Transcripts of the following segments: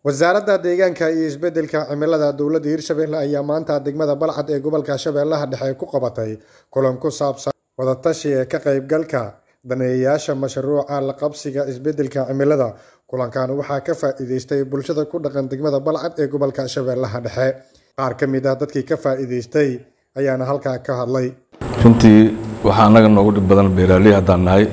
wasaaradda deegaanka iyo isbeddelka cimilada dowladda hirshabelle ayaa maanta degmada balcad ee gobolka shabeellaha dhexe ku qabatay kulan ku saabsan wadatashi ee ka qaybgalka daneeyayaasha mashruuca la qabsiga isbeddelka cimilada kulankan waxaa ka faa-iideystay bulshada ku dhaqan degmada balcad ee gobolka shabeellaha dhexe qaar ka mid ah dadkii ka faa-iideystay ayaana halkaa ka hadlay runtii waxaa annaga noogu dhib badan beeraaley haddaan nahay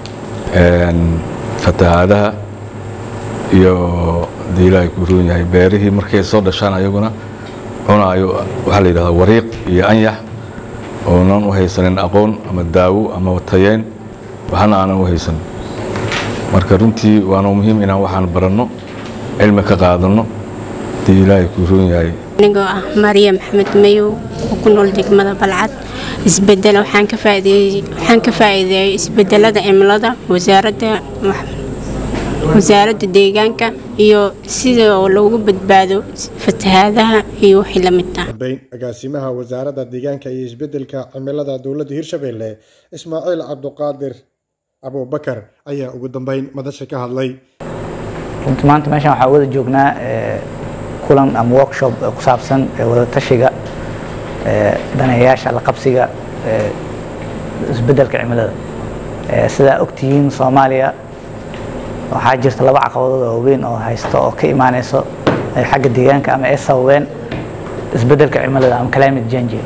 fatahaadaha iyo dii ilaahay ku roon yahay beerihii markay soo dhashaan ayaguna cunaayo waxaa la yidhahdaa wariiq iyo anyax oonan u haysanin aqoon ama daawo ama tayeyn waxna aanan u haysan marka runtii waana muhiim inaan waxaan baranno cilmi ka qaadanno dii ilaahay ku roon yahay anigoo ah mariya maxamed mayow oo ku nool degmada balcad isbedel waxaan ka faa'iideeyey isbedelada cimilada wasaaradda wasaaradda deegaanka iyo sida oo loogu badbaado fatahaadaha iyo wixii la mid ah dambeyn agaasimaha wasaaradda deegaanka iyo isbeddelka cimilada dowladda hirshabelle ismaaciil cabduqaadir abubakar ayaa ugu dambeyn madasha ka hadlay runtii maanta meeshan waxaa wada joognaa kulan ama workshop ku saabsan wadatashiga daneeyayaasha la qabsiga isbeddelka cimilada sidaa ogtihiin soomaaliya waxaa jirta laba caqabadood oo waaweyn oo haysta oo ka imaaneyso xagga deegaanka ama ay sababeen isbeddelka cimilada ama climate change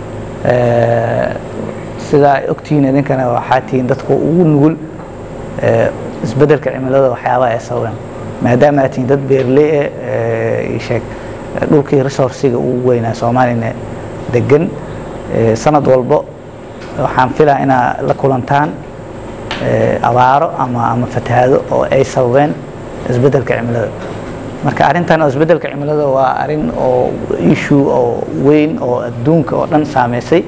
sidaa ogtihiin idinkana waxaa tihiin dadka ugu nugul isbeddelka cimilada waxyaabaha ay sababeen maadaama aad tihiin dad beerley eh sheeg dhulkii resourciga ugu weynaa soomaalina degan sanad walbo waxaan filaa inaa la kulantaan abaaro ama ama fatahaado oo ay sababeen isbeddelka cimilada marka arrintan oo isbeddelka cimilada waa arrin oo issue oo weyn oo adduunka oo dhan saameysay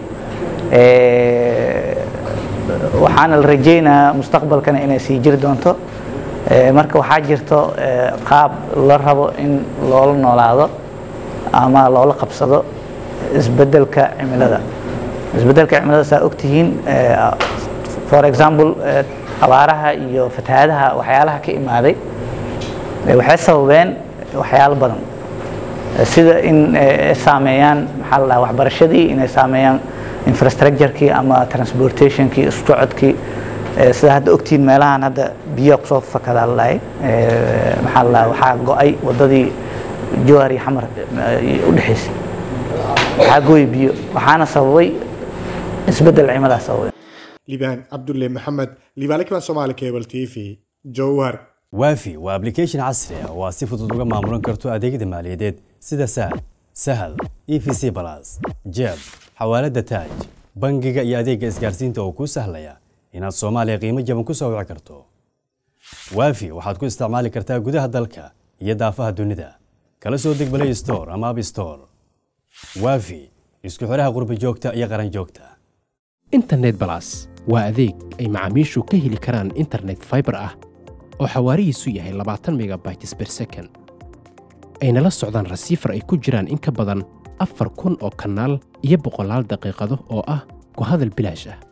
waxaana la rajaynayaa mustaqbalkana inay sii jiri doonto marka waxaa jirto qaab la rabo in loola noolaado ama loola qabsado isbeddelka cimilada isbeddelka cimilada saa ogtihiin for example abaaraha iyo fatahaadaha waxyaalaha ka imaaday waxay sababeen waxyaalo badan sida in ay saameeyaan maxaa la dhahaa waxbarashadii inay saameeyaan infrastructurekii ama transportationkii isku socodkii sida hadda ogtihiin meelahan hadda biyo kusoo fakadaa la dhahay maxaa la dhahaa waxaa go-ay waddadii jowhar iyo xamar u dhexaysay waxaa gooyay biyo waxaana sababay isbeddel cimilaha sababay libaan cabdulle maxamed libaalikiban soomaali cable t v jowhar waafi waa application casri ah oo aad si fudud uga maamulan karto adeegyada maaliyadeed sida sahal sahal e v c balas jeeb xawaalada taaj bangiga iyo adeegga isgaarsiinta oo kuu sahlaya inaad soomaaliya qiimo jaban ku soo wici karto waafi waxaad ku isticmaali kartaa gudaha dalka iyo daafaha dunida kala soo deg play store ama app store waafi isku xidhaha qurbi joogta iyo qaran joogta internet balas waa adeeg ay macaamiishu ka heli karaan internet fiber ah oo xawaarihiisu yahay labaatan megabytes ber second ayna la socdaan rasiifar ay ku jiraan in ka badan afar kun oo kanaal iyo boqolaal daqiiqado oo ah ku hadal bilaash ah